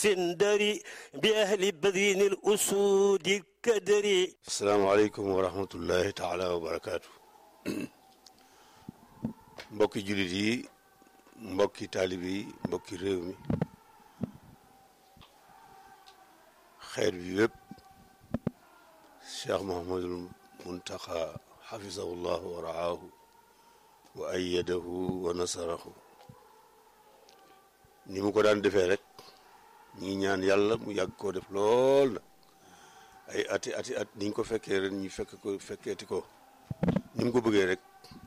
سندري بأهل بدين الأسود الكدري asalaamaaleykum wa rahmatullahi taala wa barakaatu mbokki jullit yi mbokki taalib yi mbokki réew mi xeet bi yépp cheikh mohamadul muntaxa xafisahu llahu wa raahu wa ayadahu wa nasarahu ni mu ko daan defee rek ñi ngi ñaan yàlla mu yàgg koo def lool na ay ati ati at niñ ko fekkee ren ñu fekk ko fekkeeti ko ni mu ko bëggee rek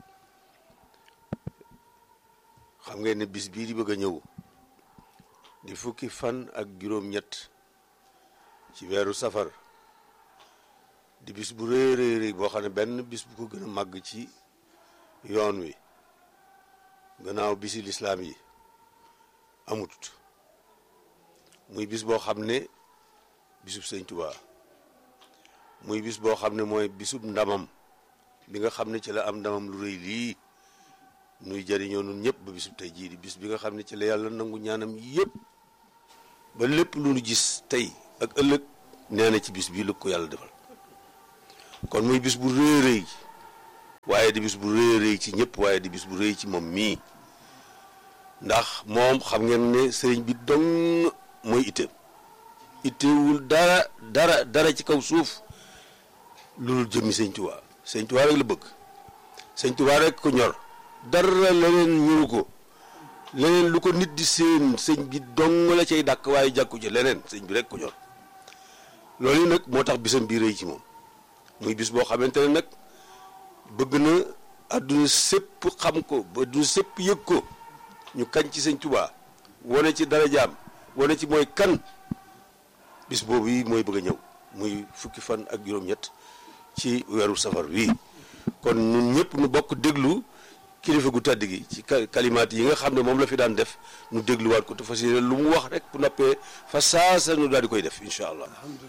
xam ngeen ne bis bii di bëgg a ñëw di fukki fan ak juróom-ñett ci weeru safar di bis bu rëy rëy rëy boo xam ne benn bis bu ko gën a màgg ci yoon wi gannaaw bisi lislaam yi amut muy bis boo xam ne bisub sëñ Tuubaa muy bis boo xam ne mooy bisub ndamam bi nga xam ne ci la am ndamam lu rëy lii nuy jëriñoo nun ñëpp ba bisub tey jii di bis bi nga xam ne ci la yàlla nangu ñaanam yëpp ba lépp lu nu gis tey ak ëllëg nee na ci bis bii la ko yàlla defal kon muy bis bu rëy rëy waaye di bis bu rëy rëy ci ñëpp waaye di bis bu rëy ci moom mii ndax moom xam ngeen ne sëriñ bi dong mooy itteem ittewul dara dara dara ci kaw suuf loolu jëmmi sëñ Tuubaa sëñ Tuubaa rek la bëgg sëñ Tuubaa rek ko ñor dara leneen ñëwu ko leneen lu ko nit di seen sëñ bi dong la cay dàkk waaye jàkku ci leneen sëñ bi rek ko ñor loolu yi nag moo tax bisam bii rëy ci moom muy bis boo xamante ne nag bëgg na àdduna sépp xam ko ba àdduna sépp yëg ko ñu kañ ci sëñ Tuubaa wane ci darajaam wane ci mooy kan bis boobu yi mooy bëgg a ñëw muy fukki fan ak juróom-ñett ci weeru safar wi kon ñun ñëpp nu bokk déglu kilifa gu tedd gi ci kalimaat yi nga xam ne moom la fi daan def nu dégluwaat ko te fas yéene lu mu wax rek bu noppee fa saasa nu daal di koy def incha allah.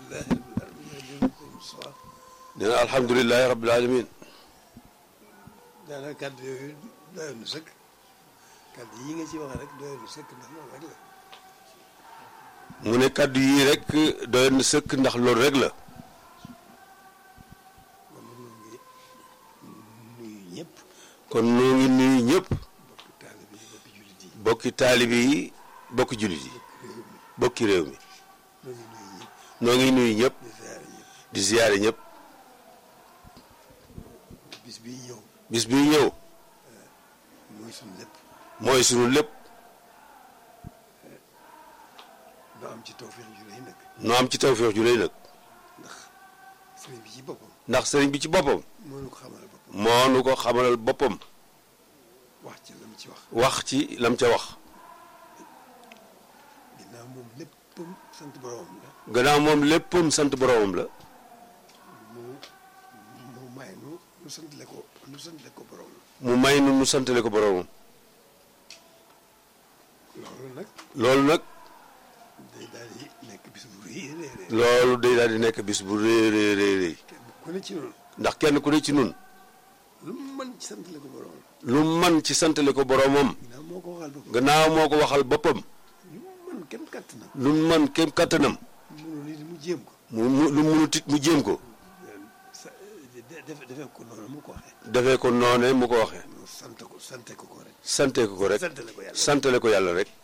nee na alhamdulilahi rabbil alamin daanaka kàddu yooyu doyoon na sëkk kàddu yi nga ci wax rek doyoon na sëkk ndax loolu rek la. mu ne kàddu yii rek doyoon na sëkk ndax loolu rek la. kon nag ñu ngi nuyu ñëpp kon noo ngi nuyu ñëpp bokk taalibe yi bokki jullit yi bokki taalibe yi bokki jullit yi bokki réew mi ñoo ngi nuyu ñëpp noo ngi nuyu ñëpp di ziare ñëpp di ziyaare ñëpp bis bii ñëw bis bii ñëw mooy suñu lépp mooy sunu lépp doo am ci tawfeex ju rëy nag noo am ci tawfeex ju rëy nag ndax sëriñ bi ci boppam ndax sëriñ bi ci boppam moo nu ko xamal boppam moo nu ko xamalal boppam wax ci la mu ci wax wax ci lam ca wax ginnaaw moom léppam sant boromam la gannaaw moom léppam sant boroomam la mu mu may nu nu santale ko nu santale ko borom la mu may nu nu santale ko boroomam loolu nag loolu nag day daal di nekk bis bu rëy rëy rëy loolu day daal di nekk bis bu rëy rëy rëy rëy kenn ku ne ci noonu ndax kenn ku ne ci nun lu mu mën ci santale ko borom lu man ci santale ko boroomam ginnaaw moo ko waxal boppam gannaaw moo ko waxal boppam lu mu mën kenn kàttanam lu man kem kattanam mënul nit mu jéem ko mu mu lu munut it mu jéem ko sa defe defee ko noonu mu ko waxee defee ko noone mu ko waxee mu sant ko sante ko ko rek sante ko ko rek santale ko yàlla santale ko yàlla rek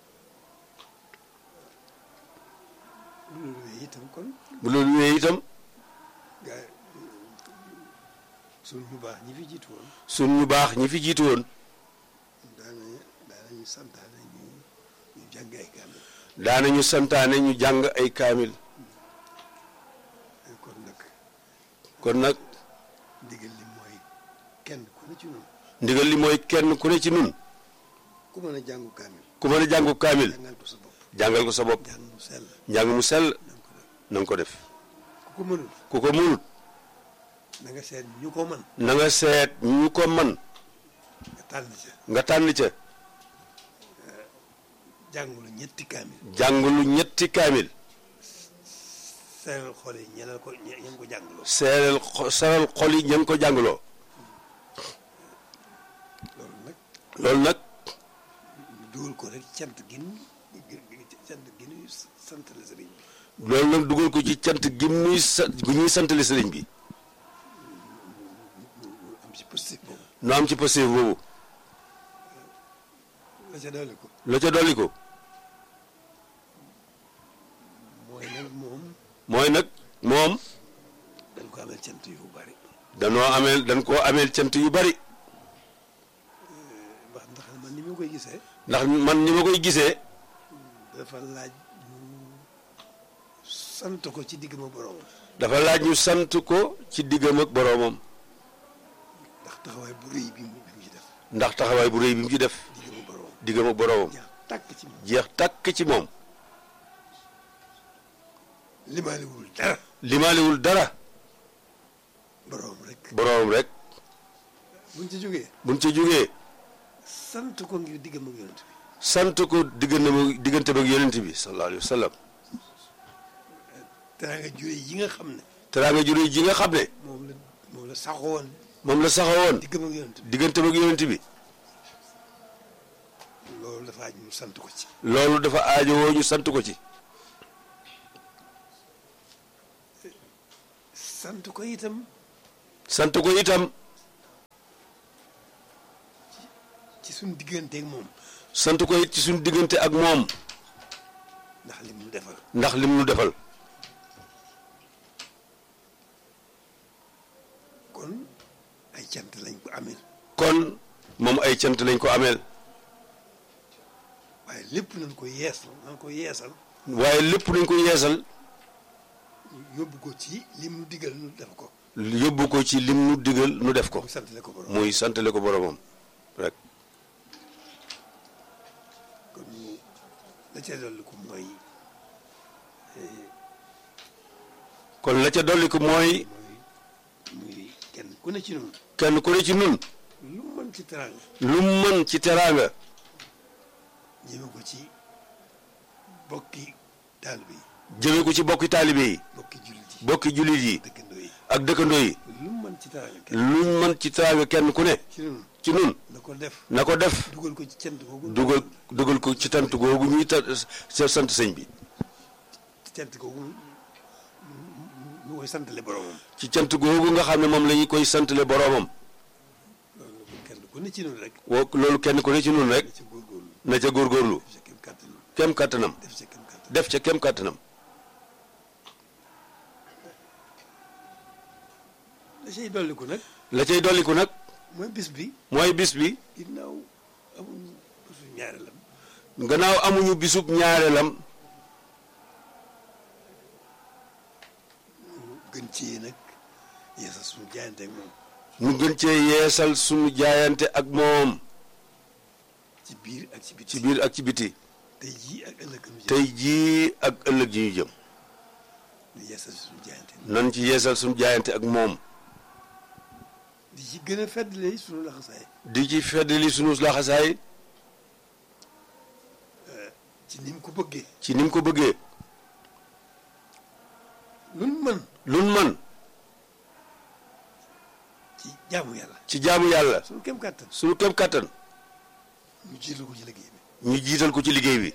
loolu yooyu itam kon bu loolu wéyee itam gaa suñ ñu baax ñi fi jiitu woon sun ñu baax ñi fi jiitu woon daanañu daanañu santaane ñu ñu jàng ay kaamil daanañu santaane ñu jàng ay kaamil kon nag kon nag ndigal li mooy kenn ku ne ci noonu ndigal li mooy kenn ku ne ci nun ku mën a jàngu kaamil ku mën a jàngu kaamil jàngal ko sa bopp jàngal ko sa bopp jàng mu sell njàng mu sell na nga ko def na nga ko def ku ko mënul ku ko munut na nga seet ñu ko mën na nga seet ñu ko man nga tànn ca nga tànn ca jàngulu ñetti kaamil jàngulu ñetti kaamil seeral xol yi ñeneen ko ñe ñeen ko jàngaloo seeral xo- seeral xol yi ña ngi ko jàngaloo loolu nag loolu nag ñu dugal ko rek cant gin cant gi nuy santale sëriñ bi loolu nag dugal ko ci cant gi muy sa gi ñuy santale sëriñ bi mu am ci positif boobu nu am ci passé boobu la ca dolli ko la ca dolli ko mooy nag moom mooy nag moom dañ ko amel cant yu bari danoo ameel dañ koo ameel cant yu bari wax ndax man ni ma koy gisee ndax man ni ma koy gisee dafa laaj ñu sant ko ci digg ma borom dafa laaj ñu sant ko ci diggam ak boroomam ndax taxawaay bu rëy bi mu bi mu ci def ndax taxawaay bu rëy bi mu ci def digg ma borom diggam ak boroomam jeex tàkk ci moom jeex tàkk ci moom limaaliwul dara limaaliwul dara borom rek boroomam rek buñ ci jógee buñ ca jógee sant ko ngir diggam ak yonent bi sant ko diggante diggante ak yonent bi sallallahu alayhi wa sallam teraanga jure yi nga xam ne teraanga ju rëy ji nga xam ne moom la moom la saxoon moom la saxawoon diggam ak yonent bi diggante ak yonent bi loolu dafa aj ñu sant ko ci loolu dafa aajowoo ñu sant ko ci sant ko itam sant ko itam ci suñ digganteeg moom sant ko it ci suñu diggante ak moom ndax lim nu defal ndax lim nu defal kon ay cant lañ ko amee kon moom ay cant lañ ko ameel waaye lépp nañ ko yeesal nañ ko yeesal waaye lépp nañ ko yeesal ñu yóbbu ko ci lim nu digal nu def ko yóbbu ko ci lim nu digal nu def ko mu santale ko borom muy santale ko boromam rek kon ñu la ca dolli ko mooy kon la ca dolli ko mooy mooy muy kenn ku ne ci noonu kenn ku ne ci nun lu mu mën ci teraanga lu mu mën ci teraanga ñëme ko ci bokki taalibe yi jëme ko ci bokki taalibe yi bokki jullit yi bokki jullit yi dëkkandoo yi ak dëkkandoo yi lu mu mën ci teraanga kenn luñ mën ci teraanga kenn ku ne ci noonu ci nun na ko def na ko def dugal ko ci cant googu dugal dugal ko ci tant googu ñuy ta sa sant sëñ bi ci cant googu ñu koy santale boromam ci cant googu nga xam ne moom la ñu koy santale boromam loolu kenn ku ne ci noonu rek woo loolu kenn ku ne ci nun rek na ci góorgóorlu na ca góorgóorlu def ca kem kàttanam kem kàttanam def ca kem kàttanam def ca kem kàttanam la cay dolliku nag la cay dolliku nag mooy bis bi mooy bis bi ginnaaw amuñu bisu ñaareelam gannaaw amuñu bisub ñaareelam ñu gën ci nag yeesal suñu jaayante ak moom ñu gën cee yeesal suñu jaayante ak moom ci biir ak ci biti ci biir ak ci biti tey jii ak ëllëg nu jëm tey jii ak ëllëg ji ñu jëm ñu yeesal suñu jaayante nan ci yeesal suñu jaayante ak moom di ci gën a feddle suñu laxasaay di ci feddali suñu laxasaay ci ni mu ko bëggee ci ni mu ko bëggee luñ mën luñ man ci jaamu yàlla ci jaamu yàlla suñu kem kàttan suñu kem kàttan ñu jiital ko ci liggéey bi ñu jiital ko ci liggéey bi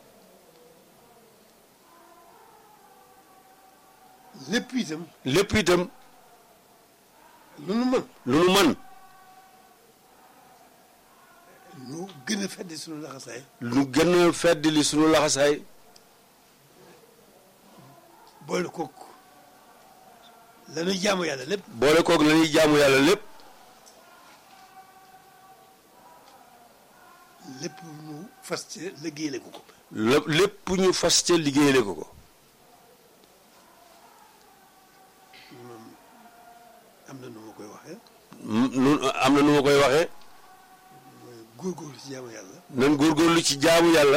lépp itam lépp itam lu nu mën lu nu man ñu gën a feddi suñu laxasaay lu gën a feddali suñu laxasaay boole kook lañuy jaamu yàlla lépp boole koog la ñuy jaamu yàlla lépp lépp ñu fas ci liggéeyale ko ko lépp lépp ñu fas ca liggéeyale ko ko moom am na nu ma koy waxee nun am na nu ma koy waxee mooy góorgóorlu ci jaamu yàlla nan góorgóorlu ci jaamu yàlla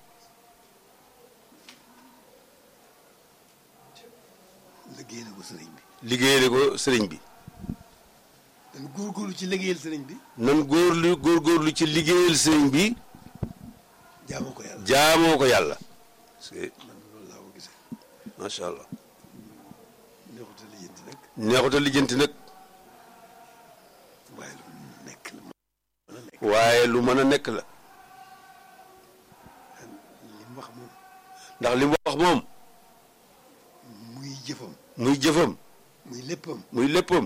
liggéeyale ko sëriñ bi liggéeyale ko sëriñ bi dañ góorgóorlu ci liggéeyal sëriñ bi nan góorlu góorgóorlu ci liggéeyal sëriñ bi jaamoo ko yàlla jaamoo ko yàlla parce que man loolu laa ko gisee macha allah neexuta lijjanti nag neexuta lijjanti nag waaye lu nekk la mën a nekk waaye lu mën a nekk la li mu wax moom ndax li mu wax moom muy jëfam muy jëfam muy léppam muy léppam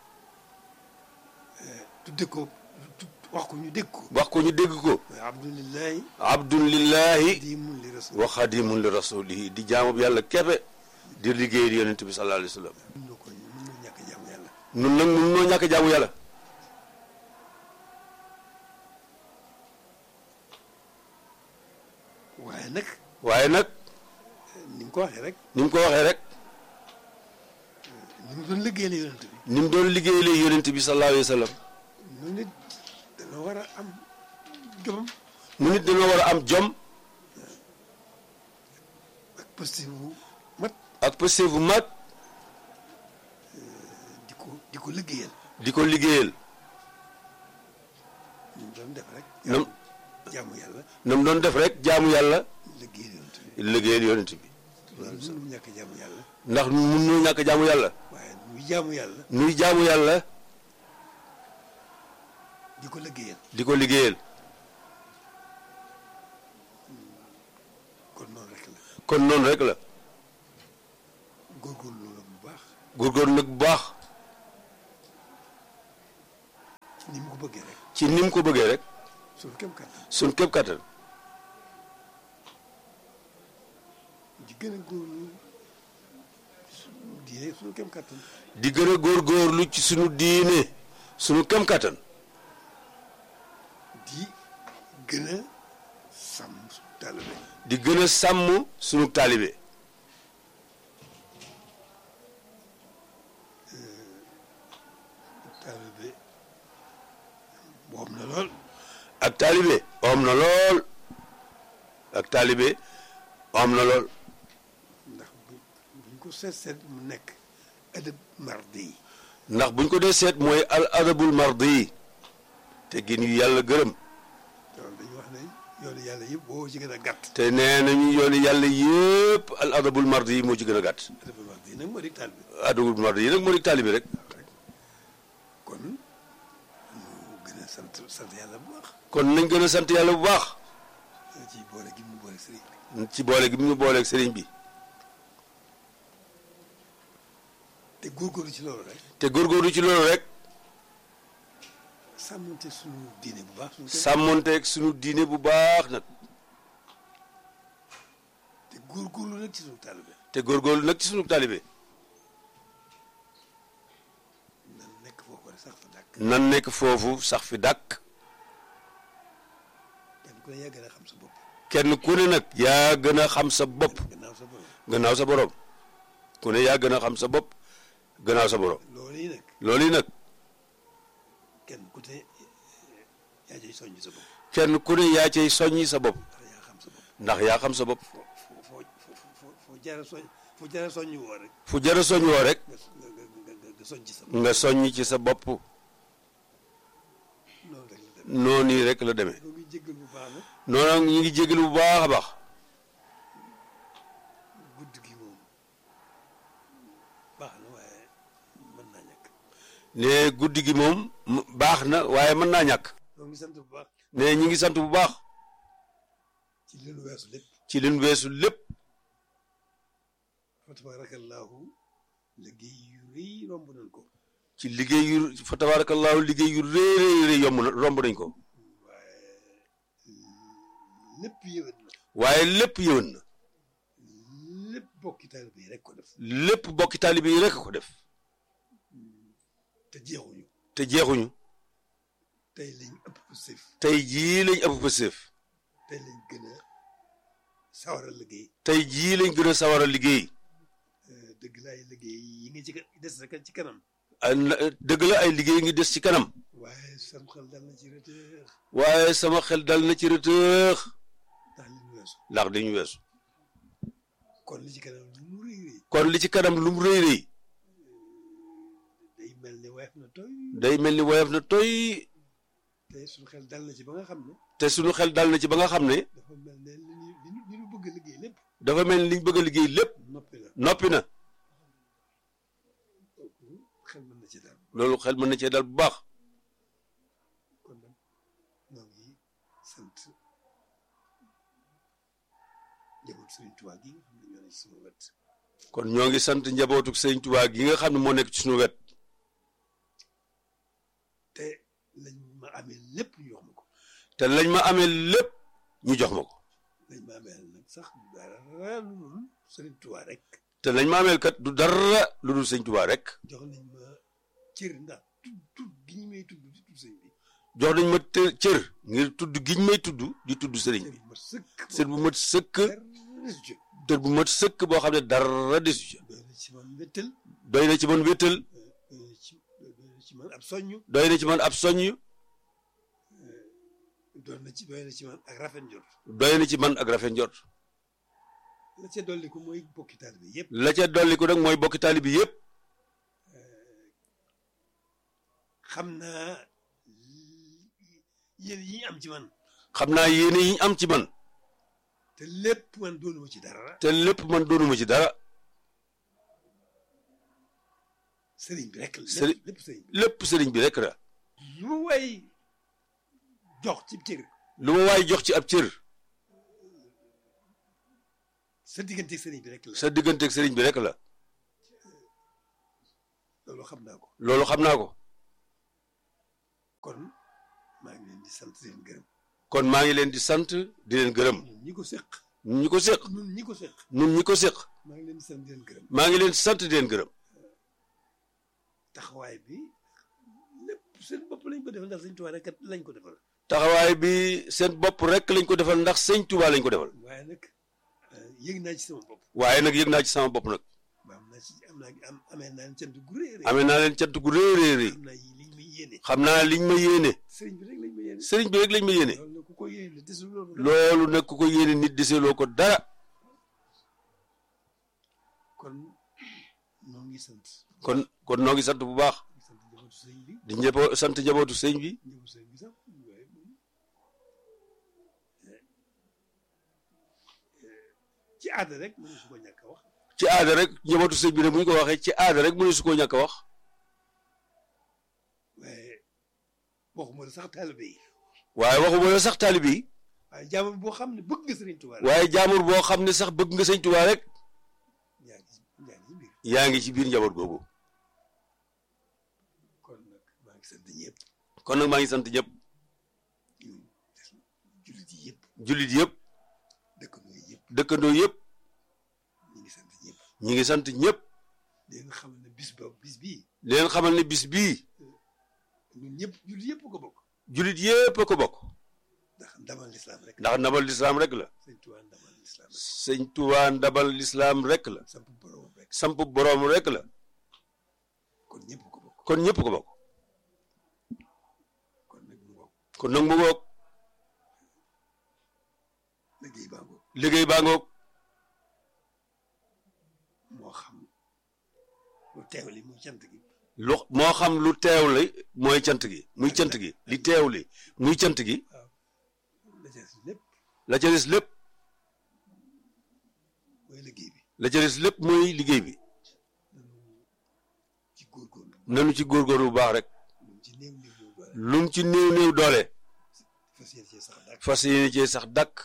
tudde ko tu- wax ko ñu dégg ko wax ko ñu dégg ko mooy abdulillahi abdun lillahi dimun li rasul wa xadimun li rasulihi di jaamub yàlla keppe di liggéey yonent bi sallallahu alayhi wa sallam mën na ko mën na ñàkk jaamu yàlla nun nag mun noo ñàkk jaamu yàlla waaye nag waaye nag ni mu ko waxee rek ni mu ko waxee rek ni mu doon liggéeyal yonent bi ni mu doon liggéeyee yonent bi sallallahu alayhi wa sallam nu nit dana war a am jomam mu nit dañoo war a am jom ak positif bu mat ak pëste bu mat di ko di ko liggéeyal di ko liggéeyal ni mu doon def rek nam jaamu yàlla nam doon def rek jaamu yàlla liggéeyal yonent bi liggéeyal yonent bi loolu mënu ñàkk jaamu yàlla ndax mun noo ñàkk jaamu yàlla waaye muy jaamu yàlla nuy jaamu yàlla di ko liggéeyal di ko liggéeyal kon noonu rek la kon noonu rek la góorgóorlu la bu baax góorgóorlu nag bu baax ni mu ko bëggee rek ci ni mu ko bëggee rek suñu kem kàttan suñ képp kattan di gën a góorlu suñu diine suñu kem kàttan di gën a góorgóorlu ci sunu diine sunu kem kattan di gën a sàmm suñu taalibe di gën a sàmm sunu taalibe taalibe boobu na lool ak taalibe om na lool ak taalibe om na lool ndax bu buñ ko seet seet mu nekk adab mardi yi ndax buñ ko dee seet mooy al adabul mardi te gin yu yàlla gërëm loolu dañu wax ne yoonu yàlla yëpp boo ci gën a gàtt te nee nañu yooni yàlla yépp al adabul mardi moo ci gën a gàtt adab mardi yi nag moo di taalibe adabul mardi yi nag moo di taalibe rek kon mu gën a sant sant yàlla bu baax kon nañ gën a sant yàlla bu baax ci boole gi mu boole sëriñ bi ci boole gi mu ñu booleeg sëriñ bi te góorgóorlu ci loolu rek te góorgóorlu ci loolu rek sàmmante suñu diine bu baax suñu kër sàmmonteeg sunu diine bu baax nag te góorgóorlu nag ci suñu taalibe te góorgóorlu nag ci sunu taalibe nan nekk foofu rek sax fa dàkk nan nekk foofu sax fi dàkk kenn ku ne yaa gën a xam sa bopp kenn ku ne nag yaa gën a xam sa bopp gannaaw sa borom gannaaw sa borom ku ne yaa gën a xam sa bopp gannaaw sa borom loolu yi nag loolu yi nag kenn ku ne yaa cay soññ sa bopp kenn ku ne yaa cay soññi sa bopp ndax yaa xam sa bopp ndax yaa xam sa bopp foo foo foo foo foo foo jaara soñ foo jaara soññ woo rek fu jara soññ woo rek nga nga nga nga nga soññ ci sa bopp nga soññ ci sa bopp noonu rek la demee noonu yi rek la demee ñoo ngi jéggal bu baax nag noonu ñu ngi jégalu bu baax a baax gudd gi moom baax na waaye mën naa ñàkk ne guddi gi moom m- baax na waaye mën naa ñàkk ñoo ngi sant bu baax ne ñi ngi sant bu baax ci li nu weesu lépp ci leen weesu lépp fa tabaarakallaahu liggéey yu rëy romb nañ ko ci liggéey yu fa tabaarakallaahu liggéey yu rëy rëy rëy yomb na romb nañ ko waaye lépp yëwét na waaye lépp yëwan na lépp bokki taalibe yi rek ko def lépp bokki taalibe yi rek a ko def te jeexuñu te jeexuñu tey lañ ëpp sëf tey jii lañ ëpp fa séef tey lañ gën a sawar a liggéey tey jii lañ gën a sawar a liggéey dëgg laay liggéey yi nga ci ka- des rek ci kanam ay na- dëgg la ay liggéey ngi des ci kanam waaye sam xel dal na ci retër waaye sama xel dal na ci rëtëx ndax li ñu weesu ndax dañu weesu kon li ci kanam lu mu rëy rëy kon li ci kanam lu mu rëy rëy day mel ni weef na toy day mel ni woyof na toy te suñu xel dal na ci ba nga xam ne te sunu xel dal na ci ba nga xam ne dafa mel ne li ñu li ñu li ñu bëgg a liggéey lépp dafa mel ni liñ bëgg a liggéey lépp noppi na noppi na kooku xel mën na ci daal loolu xel mën na cee dal bu baax kon nag ñoo ngi sant njaboot Sëriñ Tuubaa gi nga xam ne ñoo ne ci sama wet kon ñoo ngi sant njabootu sëñ Tuubaa gi nga xam ne moo nekk ci suñu wet te lañ ma amee lépp ñu wax ma ko te lañ ma amee lépp ñu jox ma ko lañ ma amee nag sax dara lu dul Sëriñ Tuubaa rek te lañ ma ameel kat du dara lu dul sëñ Tuubaa rek jox nañ ma cër ndax tudd tudd gi ñu may tudd di tudd sëñ bi jox nañ ma të- cër ngir tudd giñ may tudd di tudd sëriñ cër bi bu ma sëkk cër bu mat sëkk dara desu ci cër bu mat sëkk boo xam ne dara desu ca doy na ci man wéttal doy na ci man wéttal doy na ci doy na ci man ab soññ doy na ci man ab soññ doy na ci doy na ci man ak rafet njort doy na ci man ak rafet njort la ca dolli ko mooy bokki taalibe yëpp la ca dolli ko nag mooy bokki taalibe bi yëpp xam naa yéen yi ñu am ci man xam naa yéene yi ñu am ci man te lépp man doonuma ci dara te lépp man doonuma ci dara sëriñ bi rek la Sëriñ- lépp sëriñ bi lépp sëriñ bi rek la lu mu way jox ci cër lu ma waay jox ci ab cër sa diggante sëriñ bi rek la sa digganteeg sëriñ bi rek la loolu xam naa ko loolu xam naa ko kon maa ngi leen di sant di leen gërëm kon maa ngi leen di sant di leen gërëm ñun ñi ko séq ñun ñi ko séq ñun ñi ko séq ñun ñi ko séq maa ngi leen di sant di leen gërëm maa ngi leen di sant di leen gërëm taxawaay bi lépp seen bopp lañ ko defal ndax sëñ Tuubaa rek kat lañ ko defal taxawaay bi seen bopp rek lañ ko defal ndax sëñ Tuubaa lañ ko defal waaye nag yëg naa ci sama bopp waaye nag yëg naa ci sama bopp nag ba am naa ci am naa am amee naa leen cant gu rëy a rëy amee naa leen cant gu rëy rëy rëy xam naa yi liñ may yéene xam naa liñ ma yéene sëriñ bi rek lañ ma yéene sëriñ bi rek lañ ma yéene loolu nag ku ko yéene desul loolu loolu nag ku ko yéene nit deseloo ko dara kon ñoo ngi sant kon kon noo ngi sant bu baax ngi sant njabootu sëriñ bi di njëbo sant njabootu sëñ bi njabootu sëriñ bi sax waaye moom ci aada rek mënu su ko ñàkk a wax ci aada rek njabootu sëñ bi ne bu ñu ko waxee ci aada rek mu ne su koo ñàkk a wax waaye waxuma la sax taalibe yi waaye waxuma la sax taalibe yi waaye jaamam boo xam ne bëgg nga sëriñ Tuubaa rek waaye jaamur boo xam ne sax bëgg nga sëñ Tuubaa rek yaa ngi yaa ngi ci biir yaa ngi ci biir njaboot googu kon nag maa ngi sant ñëpp kon nag maa ngi sant ñëpp ñun jullit yi yëpp jullit yëpp dëkkandoo yi yëpp dëkkandoo yëpp ñu ngi sant ñëpp ñi ngi sant ñëpp di leen xamal ne bis ba bis bii di leen xamal ne bis bii ñun ñëpp jullit yëpp ko bokk jullit yëpp a ko bokk ndax ndamal lislaam rek ndax ndabal lislaam rek la sëñ Tuubaa ndamal lislaam rek sëñ Tuubaa ndabal lislaam rek la samp borom rek samp boroom rek la kon ñëpp ko bokk kon ñëpp ko bokk kon nag mu bokk kon nag mu ngoog liggéey baa ngoog liggéey baa ngoog moo xam lu teew li muy cant gi lu moo xam lu teew li mooy cant gi muy cant gi li teew li muy cant gi la ca des lépp la ca des lépp mooy liggéey bi la ca des lépp mooy liggéey bi nanu ci góorgóorlu nanu ci góorgóorlu bu baax rek lu ci néew néew néew doole lum ci néew néew doole fas yéene cee sax dàkk fas yéene cee sax dàkk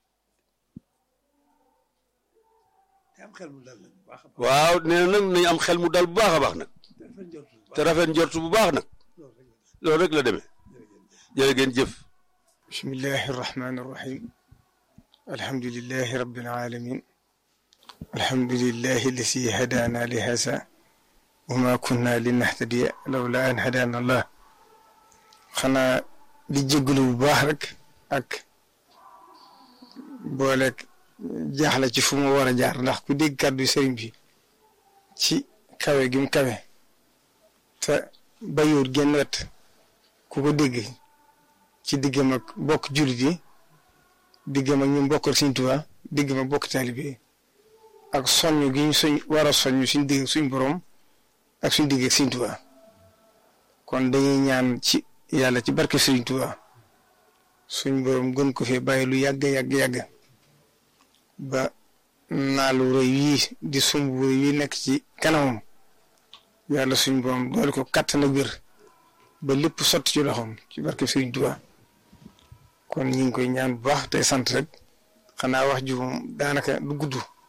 te am xel mu dal nag bu baax a baax waaw nee na nag nañ am xel mu dal bu baax a baax nag te rafet njort bu te baax rafet njort bu baax nag loolu rek la loolu rek la demee jërëjëf jërë ngeen jëf بسم الله الرحمن الرحيم الحمد لله رب العالمين الحمد لله الذي هدانا لهذا وما كنا لنهتدي لولا أن هدانا الله xanaa di jégalu bu baax rek ak booleeg jaaxle ci fu mu war a jaar ndax ku dégg kàddu sëriñ bi ci kawe gi mu kawe te bayuut genn wet ku ko dégg ci diggam ak bokk jullit yi diggam ak ñu bokkal Sëriñ Tuubaa diggam ak bokk taalibe yi ak soññ gi ñu suñ war a soññ suñ digg suñ borom ak suñ digg ak Sëriñ Tuubaa kon dañuy ñaan ci yàlla ci barke Sëriñ Tuubaa suñ borom gën ko fee bàyyi lu yàgg yàgg yàgg ba naalu rëy yii di sumb bu rëy yi nekk ci kanamam yàlla suñ borom doole ko kàttan ak wér ba lépp sotti ci loxoom ci barke Sëriñ Tuubaa kon ñu ngi koy ñaan bu baax tey sant rek xanaa wax ju moom daanaka du gudd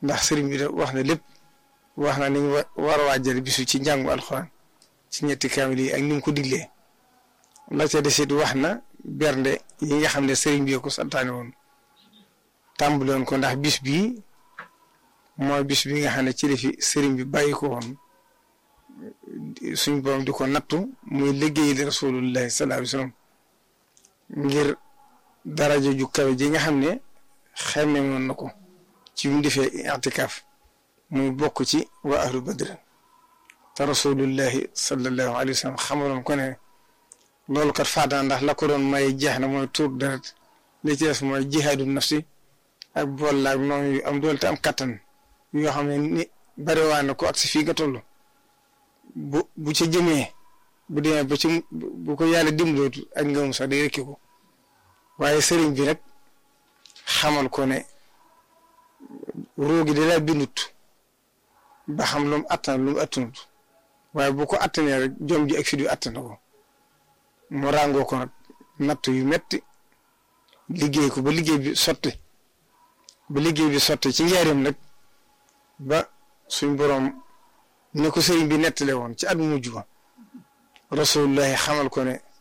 ndax sëriñ bi wax na lépp wax na ni ñu war a waajal bisu ci njàngu alxuraan ci ñetti kaamil yi ak ni mu ko diglee la ca desit wax na bernde yi nga xam ne sëriñ bi ko santaane woon tàmbale woon ko ndax bis bii mooy bis bi nga xam ne ci la fi sëriñ bi bàyyi ko woon suñ borom di ko nattu muy liggéey di rasulullahi sallallahu alayhi wasallam ngir daraja ju kawe ji nga xam ne xemme woon na ko ci mu defee i'tikaaf muy bokk ci waa ahlu badr te rasulullahi sallallahu alayhi wasallam xamaloon ko ne loolu kat faata ndax la ko doon may jeex na mooy tuur deret li ci des mooy jihaadu nafsi ak bool laag noonu yu am doole te am kattan yoo xam ne ni bariwaa na ko ak si fii nga toll bu bu ca jëmee bu demee ba ci bu ko yàlla dimbalootu ak ngëmum sax day rekki ko waaye sëriñ bi nag xamal ko ne roogi da laa bindut ba xam lu mu attan lu mu attanut waaye bu ko attanee rek jom ji ak fi du attan ko mu ràngoo ko nag natt yu metti liggéey ko ba liggéey bi sotti ba liggéey bi sotti ci njaareem nag ba suñ boroom ne ko sëriñ bi nettale woon ci at mu mujj ba rasulullahi xamal ko ne